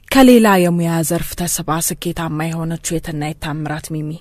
ከሌላ የሙያ ዘርፍ ተስባ ስኬታማ የሆነችው የትናየት ታምራት ሚሚ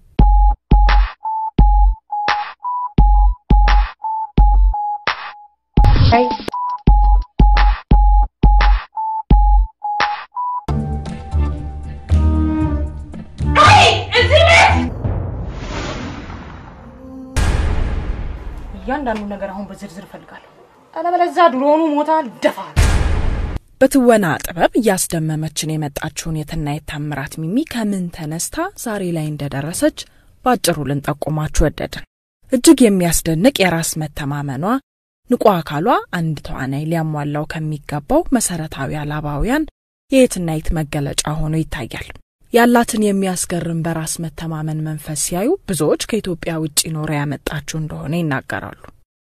እያንዳንዱ ነገር አሁን በዝርዝር እፈልጋለሁ። አለበለዚያ ድሮኑ ሞታ ደፋ በትወና ጥበብ እያስደመመችን የመጣችውን የትናየት ታምራት ሚሚ ከምን ተነስታ ዛሬ ላይ እንደደረሰች በአጭሩ ልንጠቁማችሁ ወደድን። እጅግ የሚያስደንቅ የራስ መተማመኗ፣ ንቁ አካሏ አንድ ተዋናይ ሊያሟላው ከሚገባው መሰረታዊ አላባውያን የየትናየት መገለጫ ሆኖ ይታያል። ያላትን የሚያስገርም በራስ መተማመን መንፈስ ሲያዩ ብዙዎች ከኢትዮጵያ ውጭ ኖረ ያመጣችው እንደሆነ ይናገራሉ።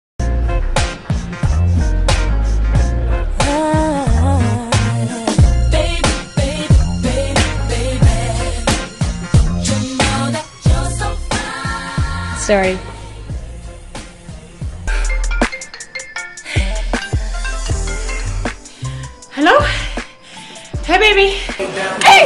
Sorry. ሄሎ ሄይ ቤቢ ሄይ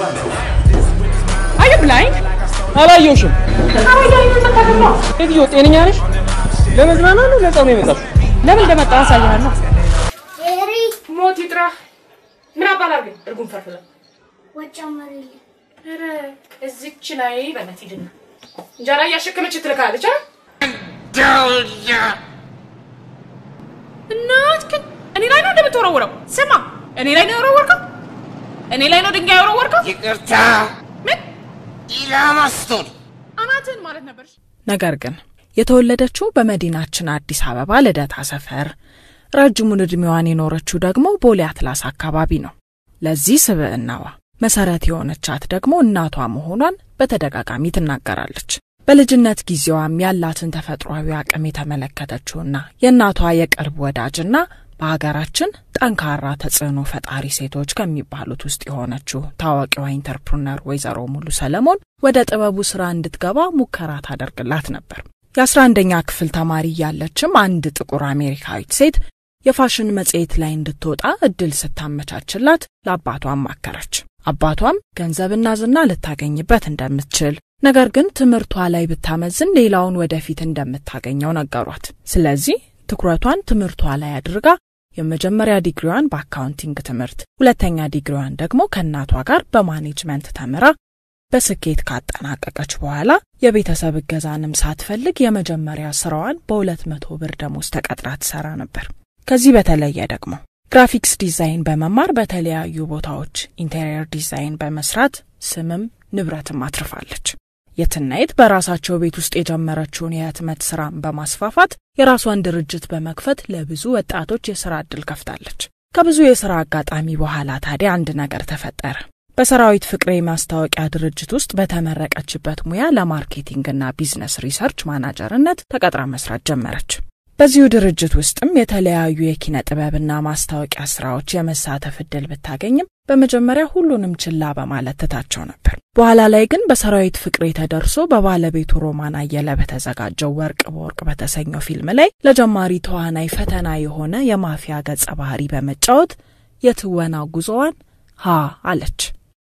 አዩ ብላይንድ አላየውሽም። ሴትዮ ጤነኛ ነሽ? ለመዝናናት ነው ለጸብ ነው የመጣሽው? ለምን እንደመጣ አሳይሃለሁ። ሄሪ ሞት ይጥራ ምን አባል አድርገኝ እርጉም ፈርፍለ ወጫ መሪልኝ ኧረ እዚች ላይ በነት ሂድና እንጀራ እያሸከመች ትልካለች። አ እናት ግን እኔ ላይ ነው እንደምትወረውረው። ስማ እኔ ላይ ነው የወረወርከው። እኔ ላይ ነው ድንጋይ የወረወርከው። ይቅርታ ምን ኢላማ ስቶን አናትን ማለት ነበር። ነገር ግን የተወለደችው በመዲናችን አዲስ አበባ ልደታ ሰፈር፣ ረጅሙን ዕድሜዋን የኖረችው ደግሞ ቦሌ አትላስ አካባቢ ነው። ለዚህ ስብዕናዋ መሰረት የሆነቻት ደግሞ እናቷ መሆኗን በተደጋጋሚ ትናገራለች። በልጅነት ጊዜዋም ያላትን ተፈጥሯዊ አቅም የተመለከተችውና የእናቷ የቅርብ ወዳጅና በሀገራችን ጠንካራ ተጽዕኖ ፈጣሪ ሴቶች ከሚባሉት ውስጥ የሆነችው ታዋቂዋ ኢንተርፕርነር ወይዘሮ ሙሉ ሰለሞን ወደ ጥበቡ ስራ እንድትገባ ሙከራ ታደርግላት ነበር። የአስራ አንደኛ ክፍል ተማሪ እያለችም አንድ ጥቁር አሜሪካዊት ሴት የፋሽን መጽሔት ላይ እንድትወጣ እድል ስታመቻችላት ለአባቷ አማከረች። አባቷም ገንዘብና ዝና ልታገኝበት እንደምትችል ነገር ግን ትምህርቷ ላይ ብታመዝን ሌላውን ወደፊት እንደምታገኘው ነገሯት። ስለዚህ ትኩረቷን ትምህርቷ ላይ አድርጋ የመጀመሪያ ዲግሪዋን በአካውንቲንግ ትምህርት፣ ሁለተኛ ዲግሪዋን ደግሞ ከእናቷ ጋር በማኔጅመንት ተምራ በስኬት ካጠናቀቀች በኋላ የቤተሰብ እገዛንም ሳትፈልግ የመጀመሪያ ስራዋን በሁለት መቶ ብር ደሞዝ ተቀጥራ ትሰራ ነበር። ከዚህ በተለየ ደግሞ ግራፊክስ ዲዛይን በመማር በተለያዩ ቦታዎች ኢንቴሪየር ዲዛይን በመስራት ስምም ንብረትም አትርፋለች። የትናየት በራሳቸው ቤት ውስጥ የጀመረችውን የህትመት ስራን በማስፋፋት የራሷን ድርጅት በመክፈት ለብዙ ወጣቶች የስራ ዕድል ከፍታለች። ከብዙ የስራ አጋጣሚ በኋላ ታዲያ አንድ ነገር ተፈጠረ። በሰራዊት ፍቅሬ ማስታወቂያ ድርጅት ውስጥ በተመረቀችበት ሙያ ለማርኬቲንግና ቢዝነስ ሪሰርች ማናጀርነት ተቀጥራ መስራት ጀመረች። በዚሁ ድርጅት ውስጥም የተለያዩ የኪነ ጥበብና ማስታወቂያ ስራዎች የመሳተፍ እድል ብታገኝም በመጀመሪያ ሁሉንም ችላ በማለት ትታቸው ነበር። በኋላ ላይ ግን በሰራዊት ፍቅሬ ተደርሶ በባለቤቱ ሮማን አየለ በተዘጋጀው ወርቅ በወርቅ በተሰኘው ፊልም ላይ ለጀማሪ ተዋናይ ፈተና የሆነ የማፊያ ገጸ ባህሪ በመጫወት የትወና ጉዞዋን ሀ አለች።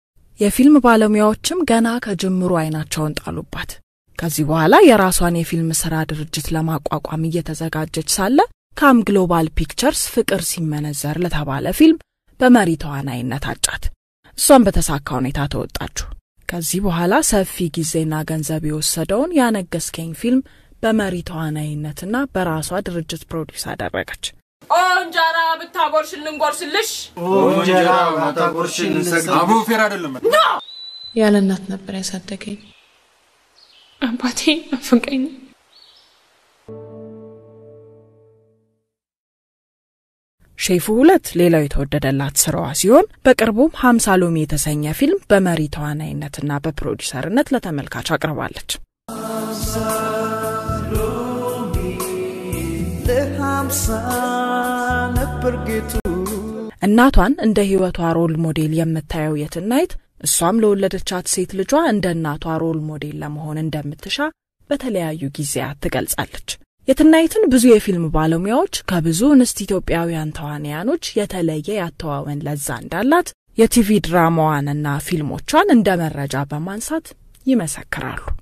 የፊልም ባለሙያዎችም ገና ከጅምሩ አይናቸውን ጣሉባት። ከዚህ በኋላ የራሷን የፊልም ስራ ድርጅት ለማቋቋም እየተዘጋጀች ሳለ ካም ግሎባል ፒክቸርስ ፍቅር ሲመነዘር ለተባለ ፊልም በመሪ ተዋናይነት አጫት። እሷን በተሳካ ሁኔታ ተወጣችሁ። ከዚህ በኋላ ሰፊ ጊዜና ገንዘብ የወሰደውን ያነገስከኝ ፊልም በመሪ ተዋናይነትና በራሷ ድርጅት ፕሮዲውስ አደረገች። እንጀራ ብታጎርሽልን ጎርስልሽ እንጀራ ማታቆርሽን እንሰግድ አቡ ፌር አይደለም። ያለ እናት ነበር ያሳደገኝ። አባቴ ናፈቀኝ። ሼፉ ሁለት ሌላው የተወደደላት ስራዋ ሲሆን በቅርቡም ሀምሳ ሎሚ የተሰኘ ፊልም በመሪ ተዋናይነትና በፕሮዲሰርነት ለተመልካች አቅርባለች። ለሀምሳ ነበር ጌቱ እናቷን እንደ ህይወቷ ሮል ሞዴል የምታየው የትናየት እሷም ለወለደቻት ሴት ልጇ እንደ እናቷ ሮል ሞዴል ለመሆን እንደምትሻ በተለያዩ ጊዜያት ትገልጻለች። የትናየትን ብዙ የፊልም ባለሙያዎች ከብዙ እንስት ኢትዮጵያውያን ተዋንያኖች የተለየ ያተዋወን ለዛ እንዳላት የቲቪ ድራማዋንና ፊልሞቿን እንደ መረጃ በማንሳት ይመሰክራሉ።